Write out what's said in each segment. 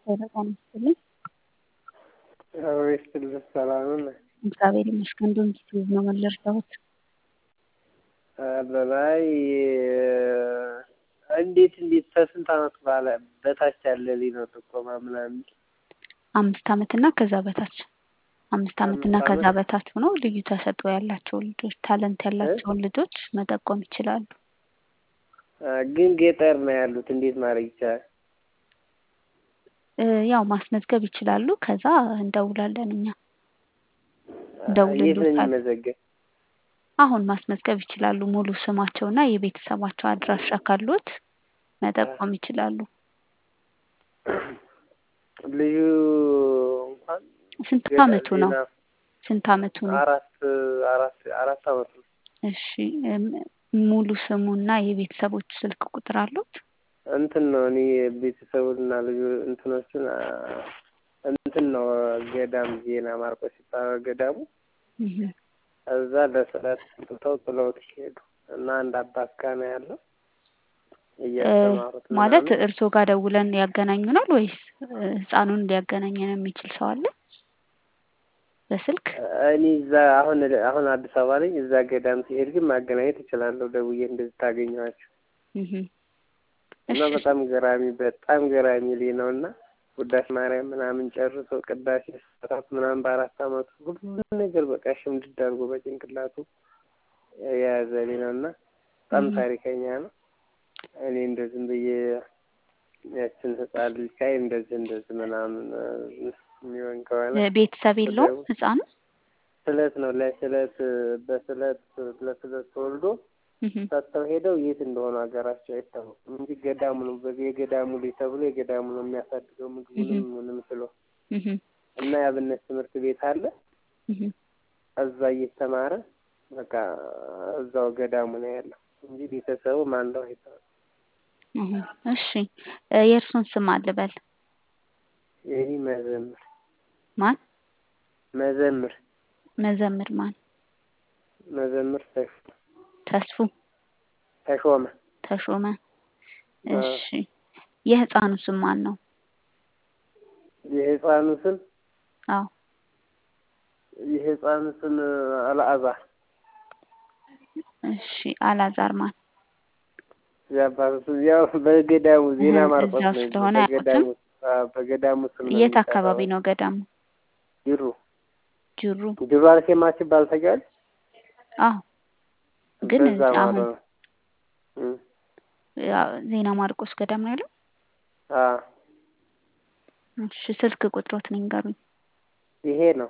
ጤና ይስጥልኝ። እግዚአብሔር ይስጥልኝ። ሰላም ነህ? እግዚአብሔር ይመስገን። እንደምን ጊዜ ነው መለርዳሁት? በላይ እንዴት እንዴት ከስንት ዓመት በኋላ በታች ያለ ልጅ ነው ጥቆማ ምናምን አምስት ዓመት እና ከዛ በታች አምስት ዓመት እና አምስት ከዛ ዓመት? በታች ሆነው ልዩ ተሰጥኦ ያላቸው ልጆች ታለንት ያላቸውን ልጆች መጠቆም ይችላሉ። ግን ገጠር ነው ያሉት እንዴት ማድረግ ይቻላል? እ ያው ማስመዝገብ ይችላሉ። ከዛ እንደውላለን እኛ የት ነው እንደውልሎታል። የሚመዘገብ? አሁን ማስመዝገብ ይችላሉ። ሙሉ ስማቸውና የቤተሰባቸው አድራሻ ካሉት መጠቆም ይችላሉ። ልዩ እንኳን ስንት ገና ዓመቱ ነው? ዜና ስንት ዓመቱ ነው? አራት አራት አራት ዓመቱ ነው። እሺ እም፣ ሙሉ ስሙና የቤተሰቦቹ ስልክ ቁጥር አሉት? እንትን ነው እኔ ቤተሰቡንና ልጁ እንትኖቹን አ፣ እንትን ነው ገዳም ዜና ማርቆስ ይባላል ገዳሙ። እህ እዛ ለስለት ትተው ጥለውት ሄዱ እና አንድ አባት ጋ ነው ያለው እ እያስተማሩት ማለት ምናምን እርስዎ ጋር ደውለን ያገናኙናል ወይስ እ ህፃኑን ሊያገናኘን የሚችል ሰው አለ? በስልክ እኔ እዛ አሁን አሁን አዲስ አበባ ነኝ። እዛ ገዳም ሲሄድ ግን ማገናኘት እችላለሁ ደውዬ እንደዚህ ታገኘዋቸው እህ እና እሺ በጣም ገራሚ በጣም ገራሚ ልጅ ነው እና ውዳሴ ማርያም ምናምን ጨርሶ ቅዳሴ ሰዓት ምናምን በአራት ዓመቱ ሁሉም ነገር በቃ ሽምድድ አድርጎ በጭንቅላቱ የያዘ ልጅ ነው እና በጣም እህ ታሪከኛ ነው። እኔ እንደዚህ ብዬ ያችን ህፃን ልጅ ካይ እንደዚህ እንደዚህ ምናምን እ የሚሆን ከሆነ እ ቤተሰብ የለውም ብደውል ህፃኑ? ስለት ነው ለስለት በስለት ለስለት ተወልዶ እህ ሰጥተው ሄደው የት እንደሆኑ ሀገራቸው አይታወቅም እንጂ ገዳሙ ነው በዚህ የገዳሙ ልጅ ተብሎ የገዳሙ ነው የሚያሳድገው እህ ምግቡንም ምንም ስሎ እህ እና የአብነት ትምህርት ቤት አለ እህ እዛ እየተማረ በቃ እዛው ገዳሙ ነው ያለው እንጂ ቤተሰቡ ማን እንደው አይታወቅም። እህ እሺ እ የእርሱን ስም አልበል የኔ መዘምር ማን? መዘምር መዘምር ማን? መዘምር ተሾ ተስፉ ተሾመ ተሾመ። አ፣ እሺ የህፃኑ ስም ማን ነው? የህፃኑ ስም አዎ የህፃኑ ስም አልዓዛር እሺ አላዛር ማን? የአባቱ ስም ያው በገዳሙ ዜና እህ ማርቆስ እዛው ነው እንጂ ስለሆነ በገዳሙ አያውቁትም? አ፣ በገዳሙ ስም ነው የት አካባቢ የሚጠራው። ነው ገዳሙ? ጅሩ ጅሩ። ጅሩ አርሴማ ሲባል ታውቂያለሽ? አዎ ግን በዛ ማለት አሁን ነው። እም፣ ያው ዜና ማርቆስ ገዳም ነው ያለው? አ እሺ ስልክ ቁጥሮትን ይንገሩኝ። ይሄ ነው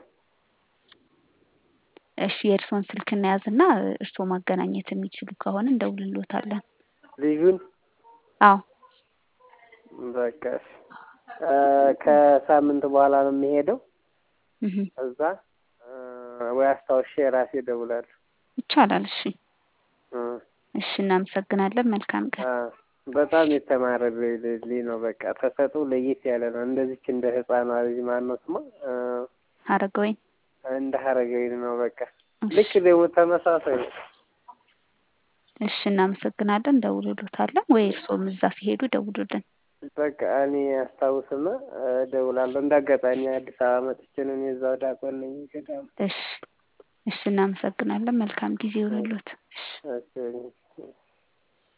እሺ የእርስዎን ስልክ እንያዝና እርስዎ ማገናኘት የሚችሉ ከሆነ እንደውልልዎታለን። ልጁን አዎ በቃ እሺ። አ፣ ከሳምንት በኋላ ነው የሚሄደው እህ እዛ አ፣ ወይ አስታውሼ ራሴ እደውላለሁ። ይቻላል። እሺ እም፣ እሺ እናመሰግናለን። መልካም አ፣ ቀን። በጣም የተማረ ልጅ ልጅ ነው። በቃ ተሰጥኦ ለየት ያለ ነው። እንደዚች እንደ ህፃኗ ልጅ ማነው ስሟ አ፣ ሀረገወይን እንደ ሀረገወይን ነው። በቃ እሺ ልክ ደግሞ ተመሳሳይ ነው። እሺ እናመሰግናለን። እንደውልልዎታለን ወይ እርስዎም እዛ ሲሄዱ ደውሉልን። በቃ እኔ አስታውስና እደውላለሁ። እንደ አጋጣሚ አዲስ አበባ መጥቼ ነው እኔ እዛው ዲያቆን ነኝ ገዳም። እሺ እሺ እናመሰግናለን። መልካም ጊዜ ይሁንልዎት። እሺ እሺ